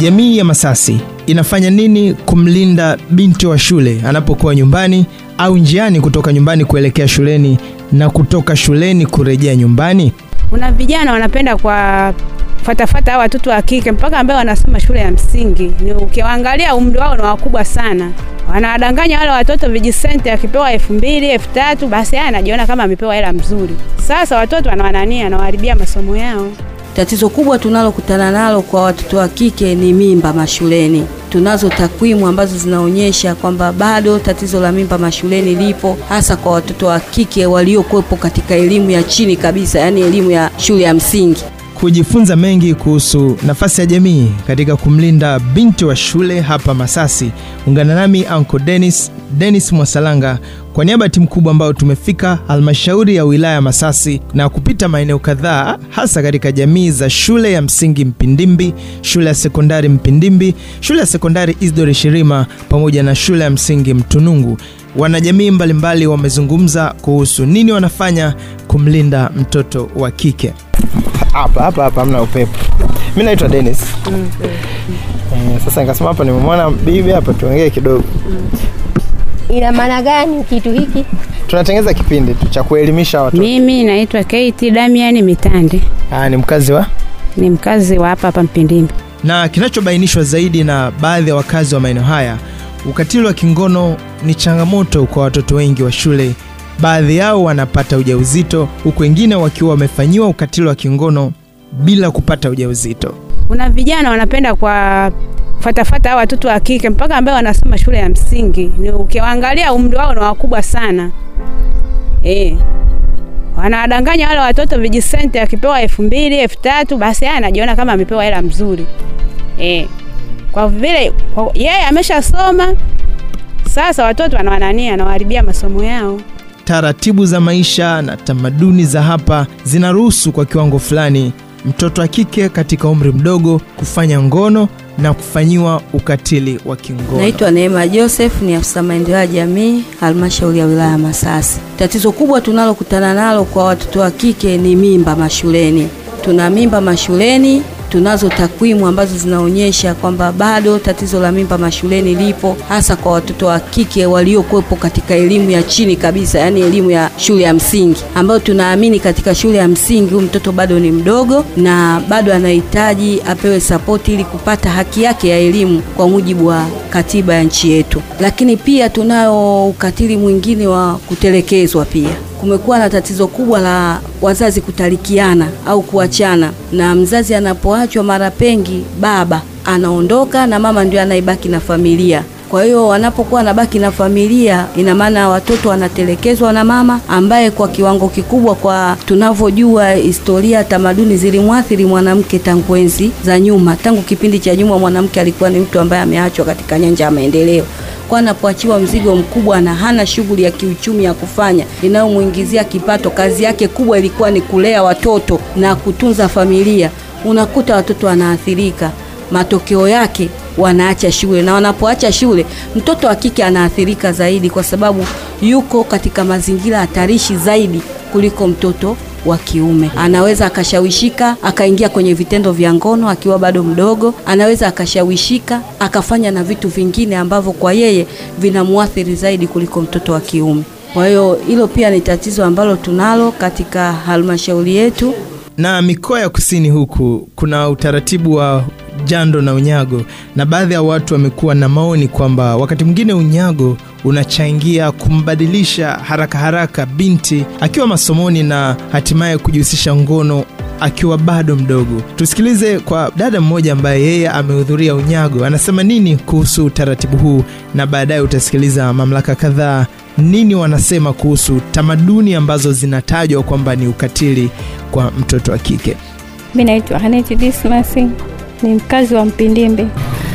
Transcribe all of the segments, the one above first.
jamii ya Masasi inafanya nini kumlinda binti wa shule anapokuwa nyumbani au njiani kutoka nyumbani kuelekea shuleni na kutoka shuleni kurejea nyumbani? Kuna vijana wanapenda kwa fatafata hao watoto wa kike mpaka ambaye wanasoma shule ya msingi, ni ukiwaangalia umri wao ni wakubwa sana. Wanawadanganya wale watoto vijisenti, akipewa elfu mbili elfu tatu basi yeye anajiona kama amepewa hela mzuri. Sasa watoto wanawanania, anawaharibia masomo yao. Tatizo kubwa tunalokutana nalo kwa watoto wa kike ni mimba mashuleni. Tunazo takwimu ambazo zinaonyesha kwamba bado tatizo la mimba mashuleni lipo, hasa kwa watoto wa kike waliokuwepo katika elimu ya chini kabisa, yaani elimu ya shule ya msingi. Kujifunza mengi kuhusu nafasi ya jamii katika kumlinda binti wa shule hapa Masasi, ungana nami Uncle Dennis, Dennis Mwasalanga kwa niaba ya timu kubwa ambayo tumefika halmashauri ya wilaya Masasi na kupita maeneo kadhaa hasa katika jamii za shule ya msingi Mpindimbi, shule ya sekondari Mpindimbi, shule ya sekondari Isdori Shirima pamoja na shule ya msingi Mtunungu. Wanajamii mbalimbali wamezungumza kuhusu nini wanafanya kumlinda mtoto wa kike. Hapa hapa hapa hamna upepo. Mimi naitwa Dennis. Mm, eh, sasa nikasema hapa nimemwona bibi hapa tuongee kidogo. Ina maana gani kitu hiki? Tunatengeneza kipindi tu cha kuelimisha watoto. Mimi naitwa Kate Damiani Mitande, Ah, ni mkazi wa ni mkazi wa hapa hapa Mpindimbi. na kinachobainishwa zaidi na baadhi ya wakazi wa maeneo haya, ukatili wa kingono ni changamoto kwa watoto wengi wa shule. Baadhi yao wanapata ujauzito huku wengine wakiwa wamefanyiwa ukatili wa kingono bila kupata ujauzito. Kuna vijana wanapenda kwa fatafata hao watoto wa kike mpaka ambaye wanasoma shule ya msingi, ni ukiwaangalia umri wao ni wakubwa sana eh. Wanawadanganya wale watoto vijisenti, akipewa elfu mbili elfu tatu basi yeye anajiona kama amepewa hela mzuri eh. Kwa vile kwa, yeye ameshasoma sasa, watoto wanawanania, anawaharibia masomo yao. Taratibu za maisha na tamaduni za hapa zinaruhusu kwa kiwango fulani mtoto wa kike katika umri mdogo kufanya ngono na kufanyiwa ukatili wa kingono. Naitwa Neema Joseph, ni afisa maendeleo ya jamii halmashauri ya wilaya Masasi. Tatizo kubwa tunalokutana nalo kwa watoto wa kike ni mimba mashuleni. Tuna mimba mashuleni, tunazo takwimu ambazo zinaonyesha kwamba bado tatizo la mimba mashuleni lipo, hasa kwa watoto wa kike waliokuwepo katika elimu ya chini kabisa, yaani elimu ya shule ya msingi, ambayo tunaamini katika shule ya msingi huyu mtoto bado ni mdogo na bado anahitaji apewe sapoti ili kupata haki yake ya elimu kwa mujibu wa katiba ya nchi yetu. Lakini pia tunao ukatili mwingine wa kutelekezwa pia kumekuwa na tatizo kubwa la wazazi kutalikiana au kuachana, na mzazi anapoachwa mara pengi baba anaondoka na mama ndio anaibaki na familia. Kwa hiyo wanapokuwa wanabaki na familia, ina maana watoto wanatelekezwa na mama ambaye kwa kiwango kikubwa, kwa tunavyojua historia, tamaduni zilimwathiri mwanamke tangu enzi za nyuma. Tangu kipindi cha nyuma, mwanamke alikuwa ni mtu ambaye ameachwa katika nyanja ya maendeleo kwa anapoachiwa mzigo mkubwa na hana shughuli ya kiuchumi ya kufanya inayomuingizia kipato, kazi yake kubwa ilikuwa ni kulea watoto na kutunza familia, unakuta watoto wanaathirika. Matokeo yake wanaacha shule, na wanapoacha shule, mtoto wa kike anaathirika zaidi, kwa sababu yuko katika mazingira hatarishi zaidi kuliko mtoto wa kiume. Anaweza akashawishika akaingia kwenye vitendo vya ngono akiwa bado mdogo, anaweza akashawishika akafanya na vitu vingine ambavyo kwa yeye vinamuathiri zaidi kuliko mtoto wa kiume. Kwa hiyo hilo pia ni tatizo ambalo tunalo katika halmashauri yetu. Na mikoa ya kusini huku kuna utaratibu wa jando na unyago, na baadhi ya watu wamekuwa na maoni kwamba wakati mwingine unyago unachangia kumbadilisha haraka haraka binti akiwa masomoni na hatimaye kujihusisha ngono akiwa bado mdogo. Tusikilize kwa dada mmoja ambaye yeye amehudhuria unyago, anasema nini kuhusu utaratibu huu, na baadaye utasikiliza mamlaka kadhaa nini wanasema kuhusu tamaduni ambazo zinatajwa kwamba ni ukatili kwa mtoto wa kike. Mi naitwa Haneti Dismas, ni mkazi wa Mpindimbi.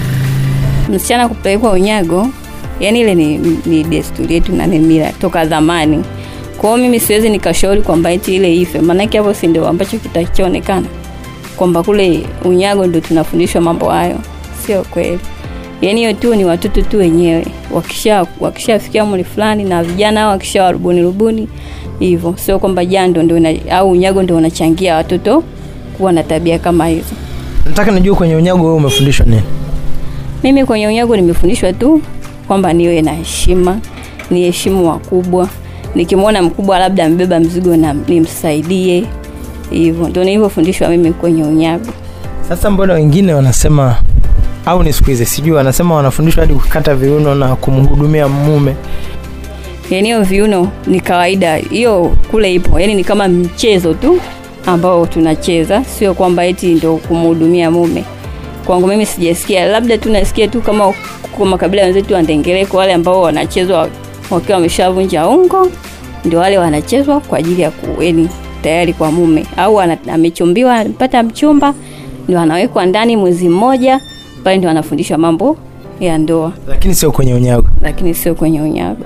Msichana kupelekwa unyago, yani ile ni, ni desturi yetu na ni mila toka zamani. Kwa hiyo mimi siwezi nikashauri kwamba eti ile ife, maanake hapo si ndio ambacho kitachoonekana kwamba kule unyago ndio tunafundishwa mambo hayo. Sio kweli. Yani hiyo tu ni watoto tu wenyewe wakisha wakishafikia umri fulani, na vijana hao wakisha warubuni rubuni hivyo, sio kwamba jando ndio au unyago ndio unachangia watoto kuwa na tabia kama hizo. nataka nijue kwenye unyago wewe umefundishwa nini Mimi kwenye unyago nimefundishwa tu kwamba niwe na heshima, ni heshimu wakubwa. Nikimwona mkubwa labda amebeba mzigo na nimsaidie, hivyo ndio nilivyofundishwa mimi kwenye unyago. sasa mbona wengine wanasema au ni siku hizi sijui wanasema wanafundishwa hadi kukata viuno na kumhudumia mume Yaani hiyo viuno ni kawaida, hiyo kule ipo, yaani ni kama mchezo tu ambao tunacheza, sio kwamba eti ndio kumhudumia mume. Kwangu mimi sijasikia, labda tu nasikia tu kama kwa makabila wenzetu wa Ndengereko wale ambao wanachezwa wakiwa wameshavunja ungo, ndio wale wanachezwa kwa ajili ya kueni tayari kwa mume, au ana- amechumbiwa amepata mchumba, ndio anawekwa ndani mwezi mmoja, pale ndio anafundishwa mambo ya ndoa, lakini sio kwenye unyago lakini sio kwenye unyago.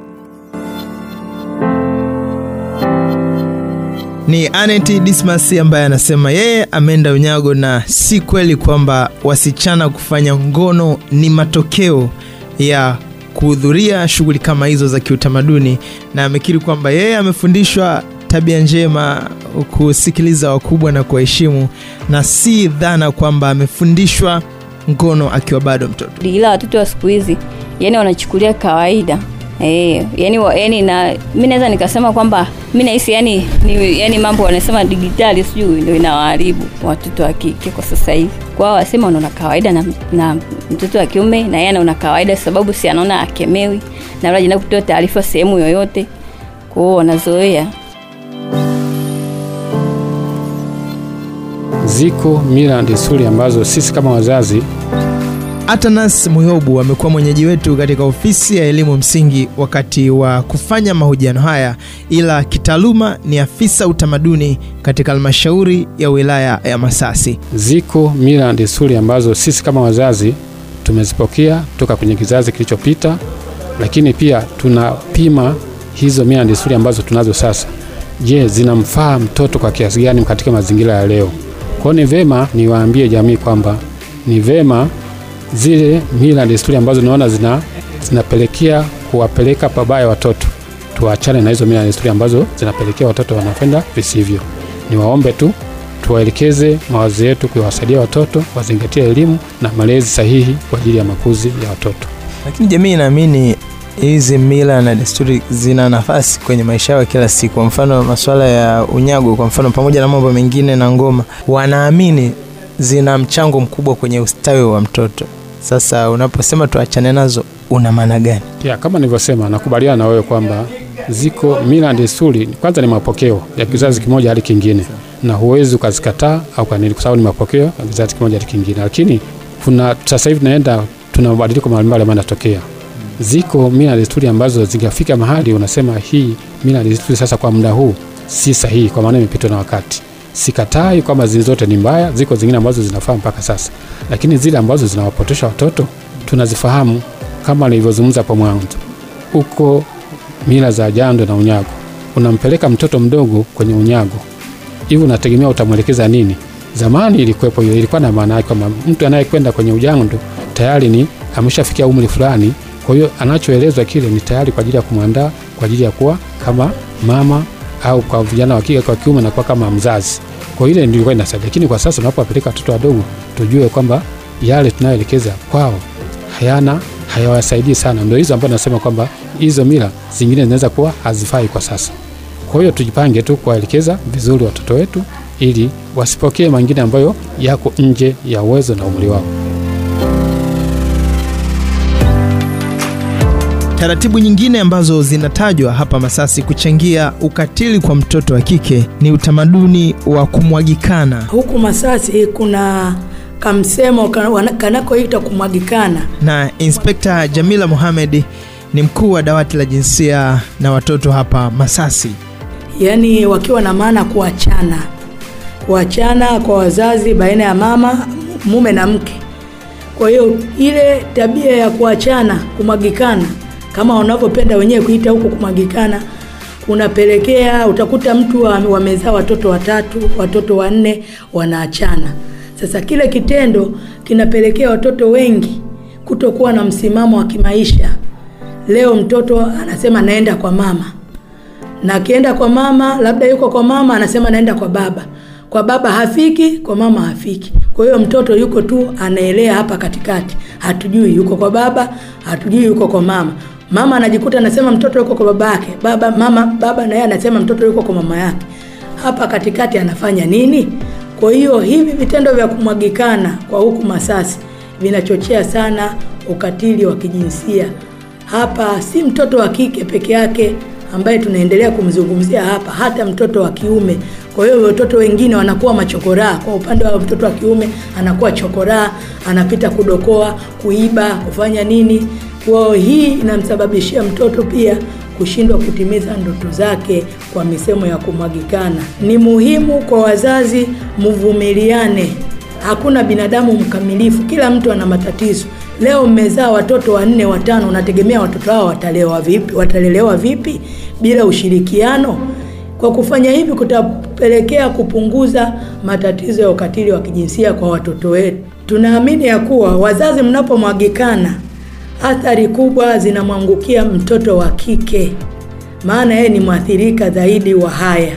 ni Anet Dismas ambaye anasema yeye ameenda unyago na si kweli kwamba wasichana kufanya ngono ni matokeo ya kuhudhuria shughuli kama hizo za kiutamaduni, na amekiri kwamba yeye amefundishwa tabia njema, kusikiliza wakubwa na kuwaheshimu, na si dhana kwamba amefundishwa ngono akiwa bado mtoto. ila watoto wa siku hizi yani wanachukulia kawaida Eh, yani, wa- yani na mi naweza nikasema kwamba mi nahisi yani, ni, yani mambo wanasema digitali sijui ndio inawaharibu watoto wa kike kwa sasa hivi. Kwao wasema wanaona kawaida na, na mtoto wa kiume na yeye anaona kawaida, sababu si anaona akemewi na wala jina kutoa taarifa sehemu yoyote, kwao wanazoea. Ziko mila na desturi ambazo sisi kama wazazi Atanas Muyobu amekuwa mwenyeji wetu katika ofisi ya elimu msingi wakati wa kufanya mahojiano haya, ila kitaaluma ni afisa utamaduni katika halmashauri ya wilaya ya Masasi. ziko mila na desturi ambazo sisi kama wazazi tumezipokea toka kwenye kizazi kilichopita, lakini pia tunapima hizo mila na desturi ambazo tunazo sasa. Je, zinamfaa mtoto kwa kiasi gani katika mazingira ya leo? Kwa hiyo ni vema niwaambie jamii kwamba ni vema zile mila na desturi ambazo naona zina, zinapelekea kuwapeleka pabaya watoto, tuachane na hizo mila na desturi ambazo zinapelekea watoto wanapenda visivyo. Niwaombe tu tuwaelekeze mawazo yetu kuwasaidia watoto wazingatie elimu na malezi sahihi kwa ajili ya makuzi ya watoto. Lakini jamii inaamini hizi mila na desturi zina nafasi kwenye maisha yao ya kila siku. Kwa mfano masuala ya unyago, kwa mfano, pamoja na mambo mengine na ngoma, wanaamini zina mchango mkubwa kwenye ustawi wa mtoto. Sasa unaposema tuachane nazo, una maana gani? Ya, kama nilivyosema, nakubaliana na wewe kwamba ziko mila na desturi, kwanza ni mapokeo ya kizazi kimoja hadi kingine, na huwezi ukazikataa au kanini, kwa sababu ni mapokeo ya kizazi kimoja hadi kingine. Lakini kuna sasa hivi tunaenda, tuna mabadiliko mbalimbali ambayo yanatokea. Ziko mila na desturi ambazo zikafika mahali unasema hii mila na desturi sasa kwa muda huu si sahihi, kwa maana imepitwa na wakati. Sikatai kwamba zile zote ni mbaya, ziko zingine ambazo zinafaa mpaka sasa, lakini zile ambazo zinawapotosha watoto tunazifahamu, kama nilivyozungumza hapo mwanzo. Huko mila za jando na unyago, unampeleka mtoto mdogo kwenye unyago, hivi unategemea utamwelekeza nini? Zamani ilikuwepo hiyo, ilikuwa na maana yake kwamba mtu anayekwenda kwenye ujando tayari ni ameshafikia umri fulani, kwa hiyo anachoelezwa kile ni tayari kwa ajili ya kumwandaa kwa ajili ya kuwa kama mama au kwa vijana wa kike kwa kiume na kuwa kama mzazi. Kwa hiyo ile ndio ilikuwa inasaidia, lakini kwa sasa tunapowapeleka watoto wadogo, tujue kwamba yale tunayoelekeza kwao hayana hayawasaidii sana. Ndio hizo ambazo nasema kwamba hizo mila zingine zinaweza kuwa hazifai kwa sasa. Kwa hiyo tujipange tu kuwaelekeza vizuri watoto wetu ili wasipokee mengine ambayo yako nje ya uwezo na umri wao. Taratibu nyingine ambazo zinatajwa hapa Masasi kuchangia ukatili kwa mtoto wa kike ni utamaduni wa kumwagikana. Huku Masasi kuna kamsemo kana- wana- kanakoita kumwagikana. Na Inspekta Jamila Mohamed ni mkuu wa dawati la jinsia na watoto hapa Masasi. yaani wakiwa na maana kuachana, kuachana kwa wazazi baina ya mama mume na mke. Kwa hiyo ile tabia ya kuachana, kumwagikana, kama wanavyopenda wenyewe kuita huko kumwagikana, unapelekea utakuta mtu wa- wamezaa watoto watatu, watoto wanne, wanaachana. Sasa kile kitendo kinapelekea watoto wengi kutokuwa na msimamo wa kimaisha. Leo mtoto anasema naenda kwa mama na akienda kwa mama labda yuko kwa mama anasema naenda kwa baba kwa baba hafiki, kwa mama hafiki. Kwa hiyo mtoto yuko tu anaelea hapa katikati, hatujui yuko kwa baba, hatujui yuko kwa mama. Mama anajikuta anasema mtoto yuko kwa baba yake, baba mama baba naye anasema mtoto yuko kwa mama yake. Hapa katikati anafanya nini? Kwa hiyo hivi vitendo vya kumwagikana kwa huku Masasi vinachochea sana ukatili wa kijinsia. Hapa si mtoto wa kike peke yake ambaye tunaendelea kumzungumzia hapa, hata mtoto wa kiume. Kwa hiyo watoto wengine wanakuwa machokoraa. Kwa upande wa mtoto wa kiume anakuwa chokoraa, anapita kudokoa, kuiba, kufanya nini. Kwa hiyo hii inamsababishia mtoto pia kushindwa kutimiza ndoto zake kwa misemo ya kumwagikana. Ni muhimu kwa wazazi mvumiliane. Hakuna binadamu mkamilifu, kila mtu ana matatizo. Leo mmezaa watoto wanne watano, unategemea watoto hao watalewa vipi? Watalelewa vipi bila ushirikiano? Kwa kufanya hivi kutapelekea kupunguza matatizo ya ukatili wa kijinsia kwa watoto wetu. Tunaamini ya kuwa wazazi mnapomwagikana, athari kubwa zinamwangukia mtoto wa kike, maana yeye ni mwathirika zaidi wa haya.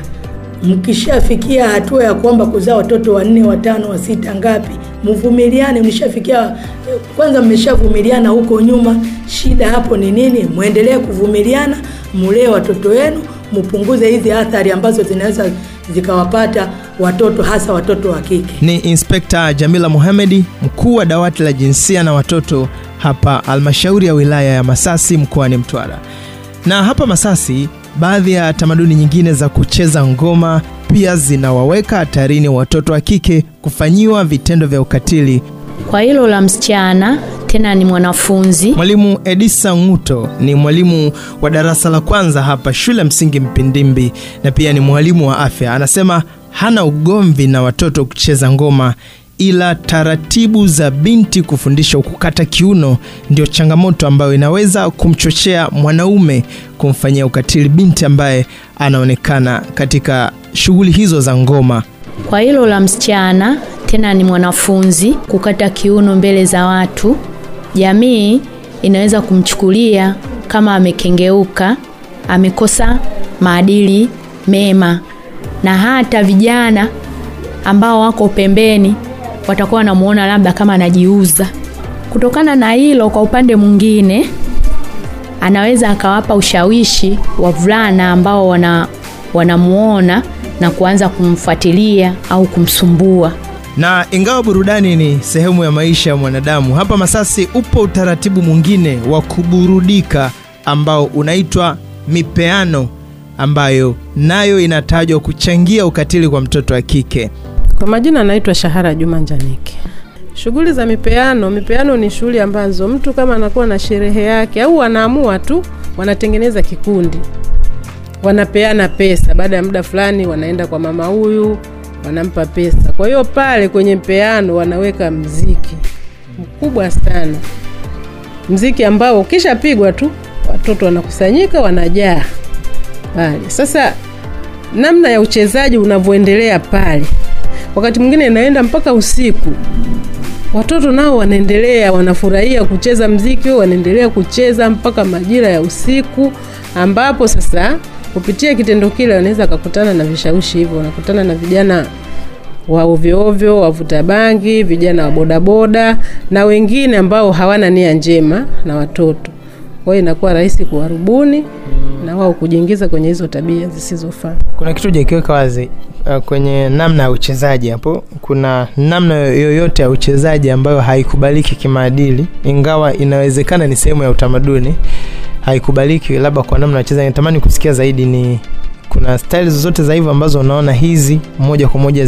Mkishafikia hatua ya kwamba kuzaa watoto wanne, watano, wa sita, ngapi, mvumiliane. Mlishafikia kwanza, mmeshavumiliana huko nyuma, shida hapo ni nini? Muendelee kuvumiliana, mulee watoto wenu, mpunguze hizi athari ambazo zinaweza zikawapata watoto, hasa watoto wa kike. Ni Inspekta Jamila Mohamedi, mkuu wa dawati la jinsia na watoto hapa halmashauri ya wilaya ya Masasi mkoani Mtwara. Na hapa Masasi, baadhi ya tamaduni nyingine za kucheza ngoma pia zinawaweka hatarini watoto wa kike kufanyiwa vitendo vya ukatili. Kwa hilo la msichana, tena ni mwanafunzi. Mwalimu Edisa Ng'uto ni mwalimu wa darasa la kwanza hapa shule msingi Mpindimbi na pia ni mwalimu wa afya. Anasema hana ugomvi na watoto kucheza ngoma, ila taratibu za binti kufundishwa kukata kiuno ndio changamoto ambayo inaweza kumchochea mwanaume kumfanyia ukatili binti ambaye anaonekana katika shughuli hizo za ngoma. Kwa hilo la msichana, tena ni mwanafunzi, kukata kiuno mbele za watu, jamii inaweza kumchukulia kama amekengeuka, amekosa maadili mema, na hata vijana ambao wako pembeni watakuwa wanamuona labda kama anajiuza. Kutokana na hilo, kwa upande mwingine, anaweza akawapa ushawishi wavulana ambao wana wanamuona na kuanza kumfuatilia au kumsumbua. Na ingawa burudani ni sehemu ya maisha ya mwanadamu, hapa Masasi upo utaratibu mwingine wa kuburudika ambao unaitwa mipeano, ambayo nayo inatajwa kuchangia ukatili kwa mtoto wa kike. Kwa majina anaitwa Shahara Juma Njanike. Shughuli za mipeano, mipeano ni shughuli ambazo mtu kama anakuwa na sherehe yake au wanaamua tu, wanatengeneza kikundi, wanapeana pesa. Baada ya muda fulani, wanaenda kwa mama huyu, wanampa pesa. Kwa hiyo pale kwenye mpeano wanaweka mziki mkubwa sana, mziki ambao ukishapigwa tu watoto wanakusanyika, wanajaa pale. Sasa namna ya uchezaji unavyoendelea pale wakati mwingine inaenda mpaka usiku. Watoto nao wanaendelea wanafurahia kucheza mziki, wanaendelea kucheza mpaka majira ya usiku, ambapo sasa kupitia kitendo kile wanaweza wakakutana na vishawishi hivyo, wanakutana na vijana wa ovyo ovyo, wavuta bangi, vijana wa bodaboda na wengine ambao hawana nia njema na watoto. Kwa hiyo inakuwa rahisi kuwarubuni na wao kujiingiza kwenye hizo tabia zisizofaa. Kuna kitu hujakiweka wazi uh, kwenye namna ya uchezaji hapo. Kuna namna yoyote ya uchezaji ambayo haikubaliki kimaadili, ingawa inawezekana ni sehemu ya utamaduni, haikubaliki labda kwa namna ya uchezaji. Natamani kusikia zaidi, ni kuna staili zozote za hivyo ambazo unaona hizi moja kwa moja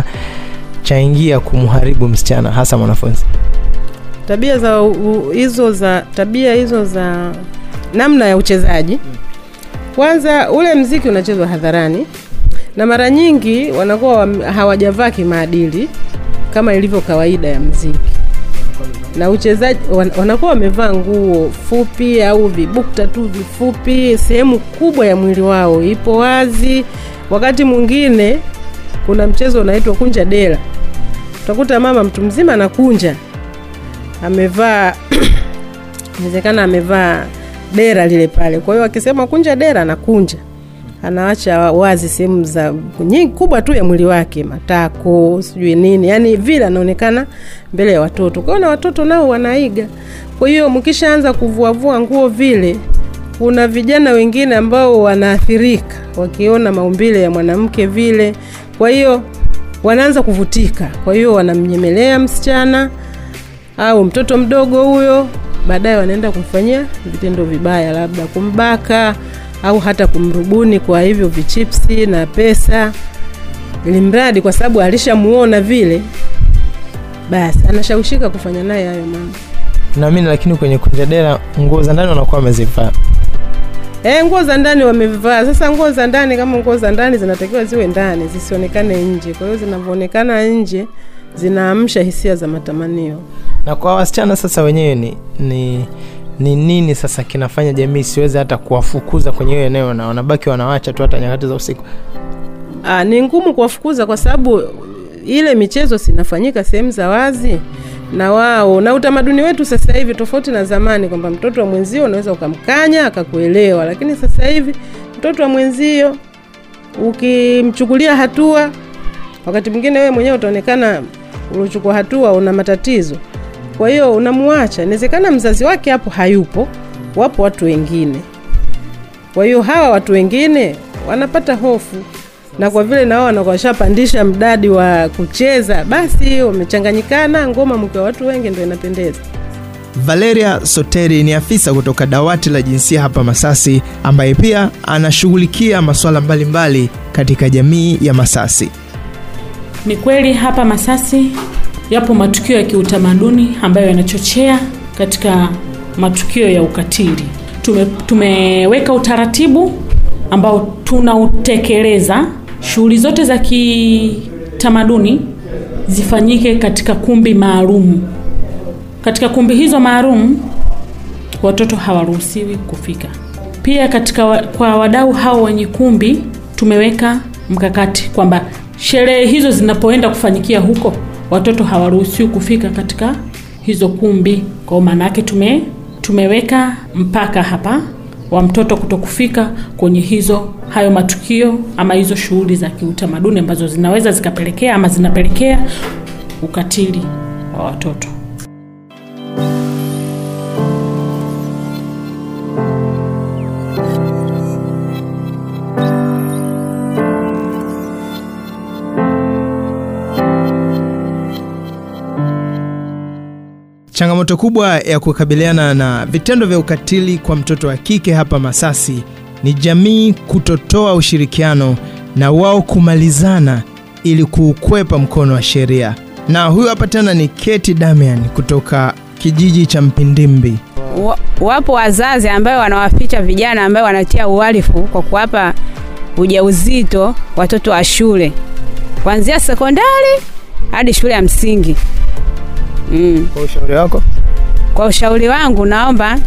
zinachangia kumharibu msichana, hasa mwanafunzi? Tabia za u, hizo za tabia hizo za namna ya uchezaji kwanza ule mziki unachezwa hadharani na mara nyingi wanakuwa hawajavaa kimaadili kama ilivyo kawaida ya mziki, na uchezaji wanakuwa wamevaa nguo fupi au vibukta tu vifupi, sehemu kubwa ya mwili wao ipo wazi. Wakati mwingine kuna mchezo unaitwa kunja dela, utakuta mama mtu mzima anakunja, amevaa inawezekana amevaa dera lile pale. Kwa hiyo akisema kunja dera anakunja, anawacha wazi sehemu za nyingi kubwa tu ya mwili wake, matako, sijui nini, yani vile anaonekana mbele ya watoto. Kwa hiyo na watoto nao wanaiga. Kwa hiyo mkishaanza kuvuavua nguo vile, kuna vijana wengine ambao wanaathirika wakiona maumbile ya mwanamke vile, kwa hiyo wanaanza kuvutika, kwa hiyo wanamnyemelea msichana au mtoto mdogo huyo, baadaye wanaenda kumfanyia vitendo vibaya, labda kumbaka au hata kumrubuni kwa hivyo vichipsi na pesa, ili mradi kwa sababu alishamuona vile, basi anashawishika kufanya naye hayo mambo. naamini lakini kwenye kunjadera nguo za ndani wanakuwa wamezivaa E, nguo za ndani wamevaa. Sasa nguo za ndani kama nguo za ndani zinatakiwa ziwe ndani, zisionekane nje. Kwa hiyo zinavyoonekana nje zinaamsha hisia za matamanio. na kwa wasichana sasa wenyewe ni, ni ni nini sasa kinafanya jamii isiweze hata kuwafukuza kwenye hiyo eneo na wanabaki wanawacha tu hata nyakati za usiku Aa, ni ngumu kuwafukuza kwa sababu ile michezo sinafanyika sehemu za wazi na wao na utamaduni wetu sasa hivi tofauti na zamani, kwamba mtoto wa mwenzio unaweza ukamkanya akakuelewa, lakini sasa hivi mtoto wa mwenzio ukimchukulia hatua, wakati mwingine wewe mwenyewe utaonekana uliochukua hatua una matatizo, kwa hiyo unamuacha. Inawezekana mzazi wake hapo hayupo, wapo watu wengine. Kwa hiyo hawa watu wengine wanapata hofu, na kwa vile nao wanakuwa washapandisha mdadi wa kucheza, basi wamechanganyikana, ngoma mke wa watu wengi ndio inapendeza. valeria soteri ni afisa kutoka dawati la jinsia hapa masasi ambaye pia anashughulikia masuala mbalimbali katika jamii ya masasi Ni kweli hapa Masasi yapo matukio ya kiutamaduni ambayo yanachochea katika matukio ya ukatili. Tume, tumeweka utaratibu ambao tunautekeleza. Shughuli zote za kitamaduni zifanyike katika kumbi maalum. Katika kumbi hizo maalum watoto hawaruhusiwi kufika. Pia katika wa, kwa wadau hao wenye kumbi tumeweka mkakati kwamba sherehe hizo zinapoenda kufanyikia huko watoto hawaruhusiwi kufika katika hizo kumbi. Kwa maana yake tume tumeweka mpaka hapa wa mtoto kutokufika kwenye hizo hayo matukio ama hizo shughuli za kiutamaduni ambazo zinaweza zikapelekea ama zinapelekea ukatili wa watoto. changamoto kubwa ya kukabiliana na vitendo vya ukatili kwa mtoto wa kike hapa masasi ni jamii kutotoa ushirikiano na wao kumalizana ili kuukwepa mkono wa sheria na huyu hapa tena ni keti damian kutoka kijiji cha mpindimbi Wa- wapo wazazi ambayo wanawaficha vijana ambayo wanatia uhalifu kwa kuwapa ujauzito watoto wa shule kuanzia sekondari hadi shule ya msingi mm. kwa ushauri wako Kwa ushauri wangu, naomba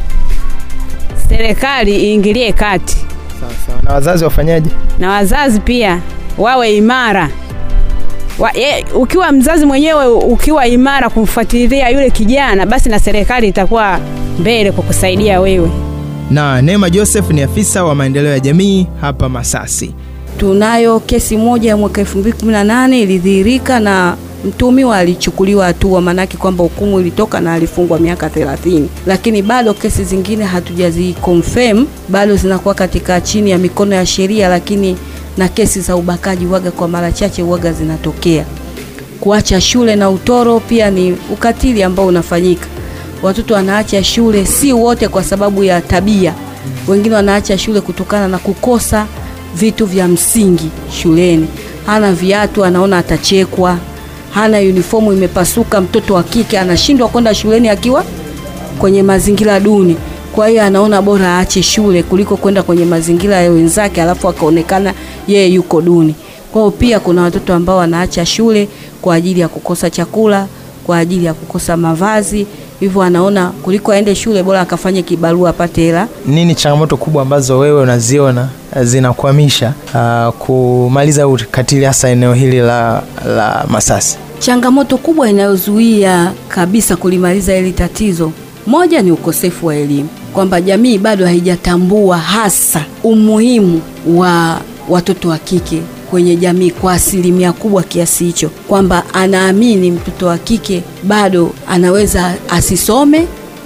serikali iingilie kati sawa na wazazi wafanyaje na wazazi pia wawe imara wa, ye, ukiwa mzazi mwenyewe ukiwa imara kumfuatilia yule kijana, basi na serikali itakuwa mbele kwa kusaidia wewe. na neema joseph ni afisa wa maendeleo ya jamii hapa masasi Tunayo kesi moja ya mwaka 2018 ilidhihirika na mtumiwa alichukuliwa hatua, maanake kwamba hukumu ilitoka na alifungwa miaka 30, lakini bado kesi zingine hatujazi confirm, bado zinakuwa katika chini ya mikono ya sheria, lakini na kesi za ubakaji waga kwa mara chache waga zinatokea. Kuacha shule na utoro pia ni ukatili ambao unafanyika. Watoto wanaacha shule, si wote kwa sababu ya tabia, wengine wanaacha shule kutokana na kukosa vitu vya msingi shuleni. Hana viatu, anaona atachekwa. Hana uniformu imepasuka, mtoto wa kike anashindwa kwenda shuleni akiwa kwenye mazingira duni. Kwa hiyo anaona bora aache shule kuliko kwenda kwenye mazingira ya wenzake, alafu akaonekana yeye yuko duni. Kwa hiyo pia kuna watoto ambao wanaacha shule kwa ajili ya kukosa chakula, kwa ajili ya kukosa mavazi, hivyo anaona kuliko aende shule bora akafanye kibarua apate hela nini changamoto kubwa ambazo wewe unaziona eh, zinakwamisha uh, kumaliza ukatili hasa eneo hili la, la masasi Changamoto kubwa inayozuia kabisa kulimaliza hili tatizo, moja ni ukosefu wa elimu. kwamba jamii bado haijatambua hasa umuhimu wa watoto wa kike kwenye jamii kwa asilimia kubwa kiasi hicho, kwamba anaamini mtoto wa kike bado anaweza asisome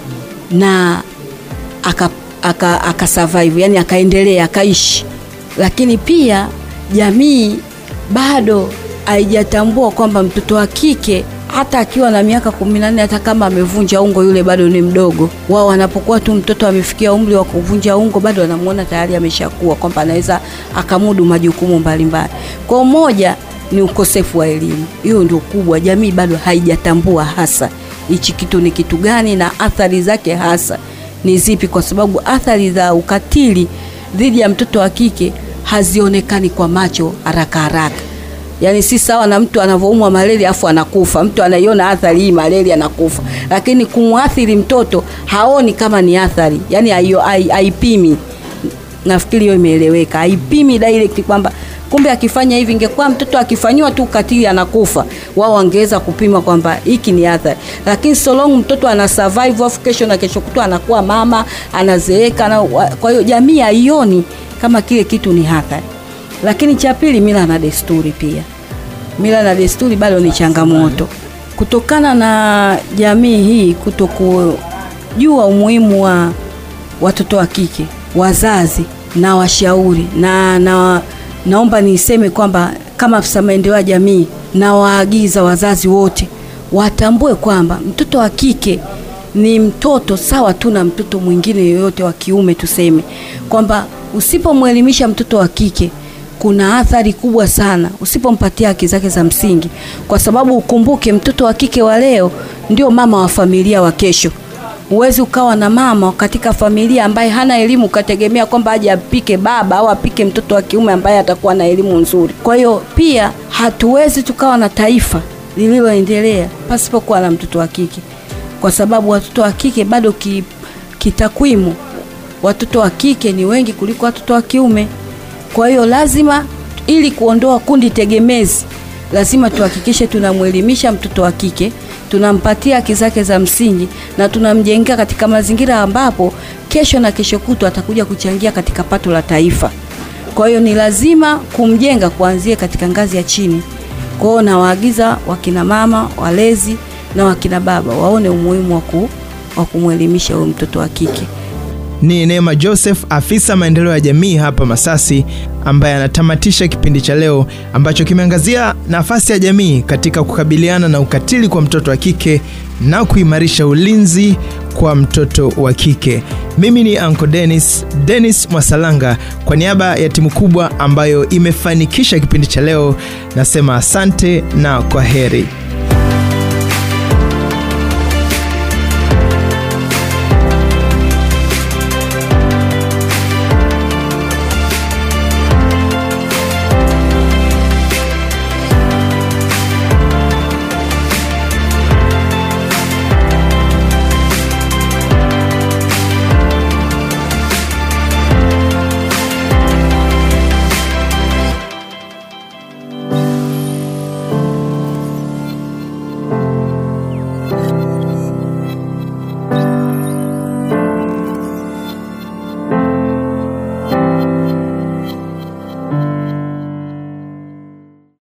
na aka, aka, aka survive, yani akaendelea akaishi, lakini pia jamii bado haijatambua kwamba mtoto wa kike hata akiwa na miaka kumi na nne hata kama amevunja ungo yule bado ni mdogo. Wao wanapokuwa tu mtoto amefikia umri wa kuvunja ungo, bado wanamuona tayari ameshakuwa kwamba anaweza akamudu majukumu mbalimbali. Kwa moja ni ukosefu wa elimu, hiyo ndio kubwa. Jamii bado haijatambua hasa hichi kitu ni kitu gani na athari zake hasa ni zipi, kwa sababu athari za ukatili dhidi ya mtoto wa kike hazionekani kwa macho haraka haraka. Yaani si sawa na mtu anavyoumwa malaria afu anakufa. Mtu anaiona athari hii malaria anakufa, lakini kumwathiri mtoto haoni kama ni athari, yaani haio- hai- haipimi. Nafikiri hiyo imeeleweka, haipimi direct kwamba kumbe akifanya hivi, ingekuwa mtoto akifanyiwa tu ukatili anakufa, wao wangeweza kupima kwamba hiki ni athari, lakini so long mtoto ana survive, afu kesho na kesho kutwa anakuwa mama, anazeeka na, kwa hiyo jamii haioni kama kile kitu ni athari. Lakini cha pili, mila na desturi pia. Mila na desturi bado ni changamoto kutokana na jamii hii kutokujua umuhimu wa watoto wa kike, wazazi na washauri na, na naomba niseme kwamba kama afisa maendeleo ya jamii na waagiza wazazi wote watambue kwamba mtoto wa kike ni mtoto sawa tu na mtoto mwingine yoyote wa kiume. Tuseme kwamba usipomwelimisha mtoto wa kike kuna athari kubwa sana usipompatia haki zake za msingi, kwa sababu ukumbuke, mtoto wa kike wa leo ndio mama wa familia wa kesho. Huwezi ukawa na mama katika familia ambaye hana elimu ukategemea kwamba aje apike baba au apike mtoto wa kiume ambaye atakuwa na elimu nzuri. Kwa hiyo pia hatuwezi tukawa na taifa lililoendelea pasipokuwa na mtoto wa kike, kwa sababu watoto wa kike bado ki, kitakwimu watoto wa kike ni wengi kuliko watoto wa kiume. Kwa hiyo lazima, ili kuondoa kundi tegemezi, lazima tuhakikishe tunamwelimisha mtoto wa kike, tunampatia haki zake za msingi na tunamjengea katika mazingira ambapo kesho na kesho kutwa atakuja kuchangia katika pato la taifa. Kwa hiyo ni lazima kumjenga kuanzia katika ngazi ya chini. Kwa hiyo nawaagiza wakina mama walezi na wakina baba waone umuhimu wa ku- wa kumwelimisha huyo mtoto wa kike. Ni Neema Joseph, afisa maendeleo ya jamii hapa Masasi, ambaye anatamatisha kipindi cha leo ambacho kimeangazia nafasi ya jamii katika kukabiliana na ukatili kwa mtoto wa kike na kuimarisha ulinzi kwa mtoto wa kike. Mimi ni Uncle Dennis, Dennis Mwasalanga, kwa niaba ya timu kubwa ambayo imefanikisha kipindi cha leo, nasema asante na kwa heri.